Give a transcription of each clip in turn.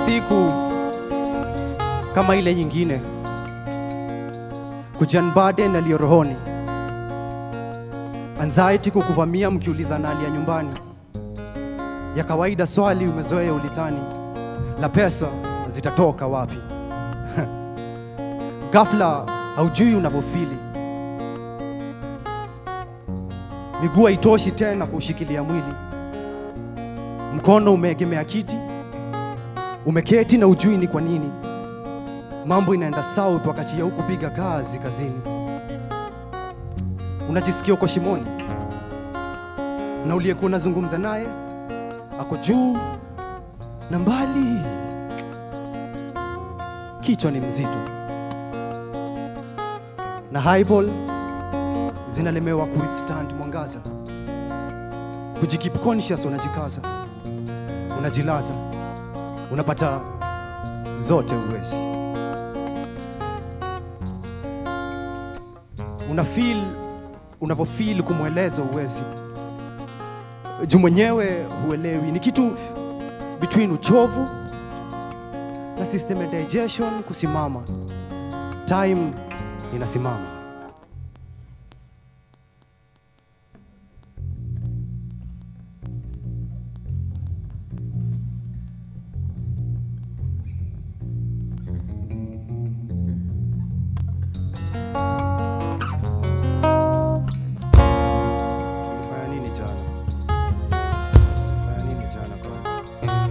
siku kama ile nyingine, kujanbaden aliyo rohoni, anxiety kukuvamia mkiulizana hali ya nyumbani, ya kawaida swali umezoea ulidhani la pesa zitatoka wapi? Ghafla haujui unavyofili, miguu haitoshi tena kuushikilia mwili, mkono umeegemea kiti, umeketi na ujui ni kwa nini mambo inaenda south wakati ya hukupiga kazi kazini. Unajisikia uko shimoni, na uliyekuwa unazungumza naye ako juu na mbali, kichwa ni mzito na highball zinalemewa kuwithstand mwangaza. Kujikeep conscious, unajikaza, unajilaza, unapata zote uwezi, una feel unavyofeel kumweleza uwezi, juu mwenyewe huelewi. Ni kitu between uchovu na system ya digestion kusimama, time inasimama. Nilifanya nini jana? Nilifanya nini jana kwa?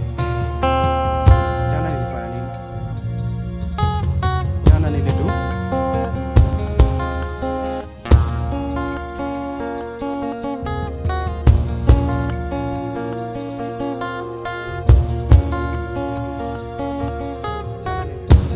Jana nilifanya nini? Jana nilidu Jana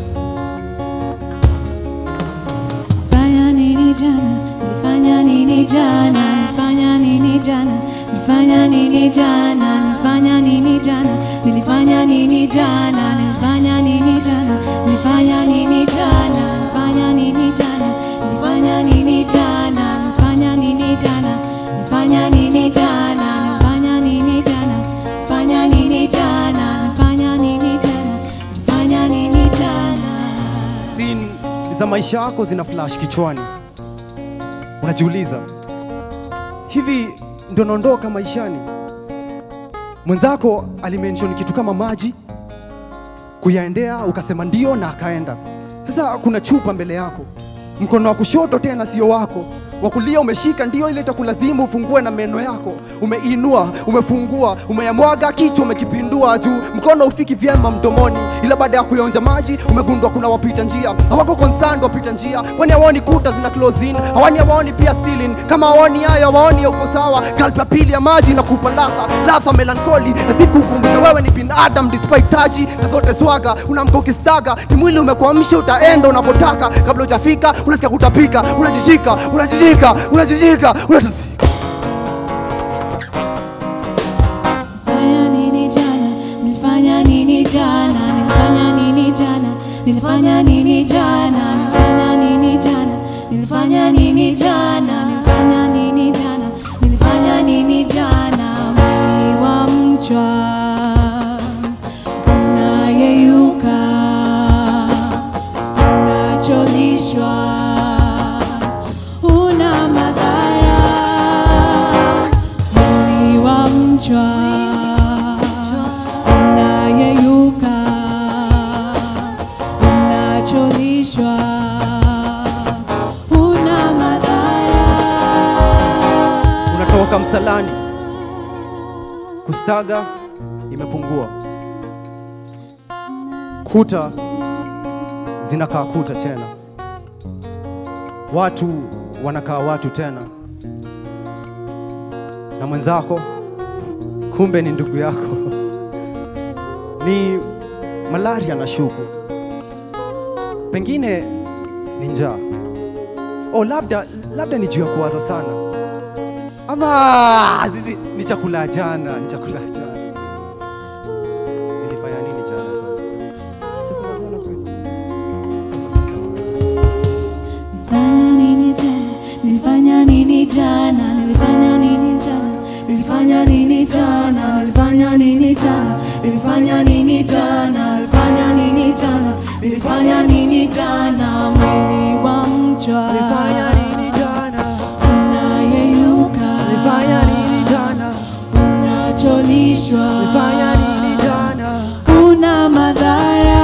nilidu Fanya nini jana? Nilifanya nini jana? Nilifanya nini jana? Nilifanya nini jana? Nilifanya nini jana? Nilifanya nini jana? Nilifanya nini jana? Nilifanya nini jana? Nilifanya nini jana? Nilifanya nini jana? Nilifanya nini jana? Nilifanya nini jana? Nilifanya nini jana? Nilifanya nini jana? Nilifanya nini jana? Nilifanya nini jana? scene za maisha yako zina flash kichwani, unajiuliza hivi ndio naondoka maishani? Mwenzako alimention kitu kama maji, kuyaendea ukasema ndio na akaenda. Sasa kuna chupa mbele yako, mkono wa kushoto tena sio wako, wa kulia umeshika ndio ile itakulazimu ufungue na meno yako, umeinua, umefungua, umeyamwaga kichwa, umekipindua juu, mkono ufiki vyema mdomoni, ila baada ya kuyaonja maji umegundua kuna wapita njia hawako concerned wapita njia, kwani hawaoni kuta zina close in, hawani hawaoni pia ceiling. Kama hawaoni hayo, hawaoni ya uko sawa. Kalpa pili ya maji na kupa ladha ladha melankoli, as if kukumbusha wewe ni binadamu despite taji na zote swaga. Unaamka ukistaga, ni mwili umekuamsha, utaenda unapotaka. Kabla hujafika unasikia kutapika, unajishika, unajishika, unajishika, unatapika. Nilifanya nini jana? Nilifanya nini jana? Nilifanya nini jana? Nilifanya nini jana? Nilifanya nini jana? Nilifanya nini jana? Nilifanya nini jana? Nilifanya nini jana? Mwili wa mchwa unayeyuka, unacholishwa, una madhara mwili wa mchwa unayeyuka, unacholishwa, una madhara. unatoka msalani, kustaga imepungua, kuta zinakaa kuta tena, watu wanakaa watu tena, na mwenzako kumbe ni ndugu yako. Ni malaria na shuku, pengine ni njaa, oh, labda labda ni juu ya kuwaza sana ama zizi ni chakula jana, ni chakula jana. Nilifanya nini jana? kwani? Chakula jana kweli? Nilifanya nini jana? Nilifanya nini jana? Nilifanya nini jana? Nilifanya nini jana? Nilifanya nini jana? Nilifanya nini jana? nilifanya nini jana? Mwili wa mchwa Nilifanya nini jana? unayeyuka, Nilifanya nini jana? unacholishwa, Nilifanya nini jana? una madhara.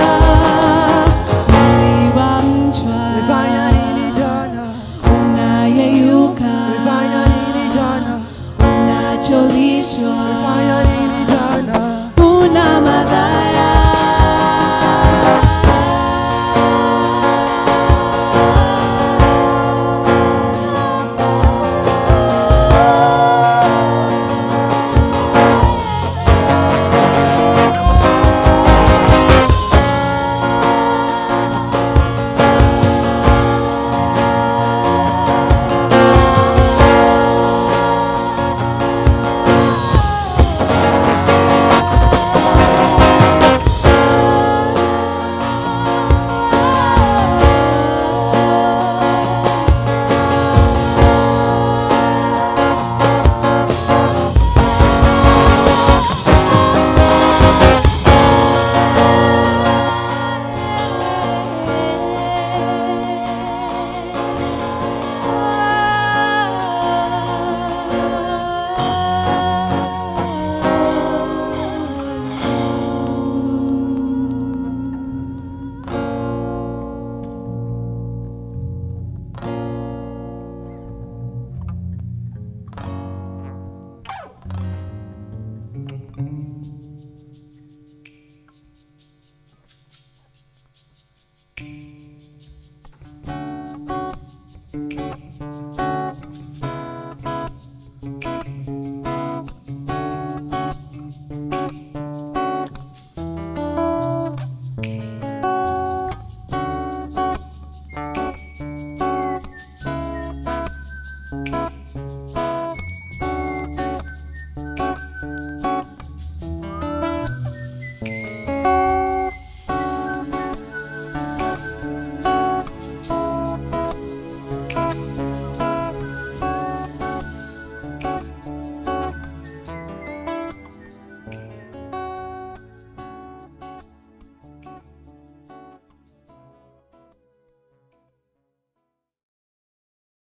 Mwili wa mchwa Nilifanya nini jana? unayeyuka, Nilifanya nini jana? unacholishwa, Nilifanya nini jana? una madhara.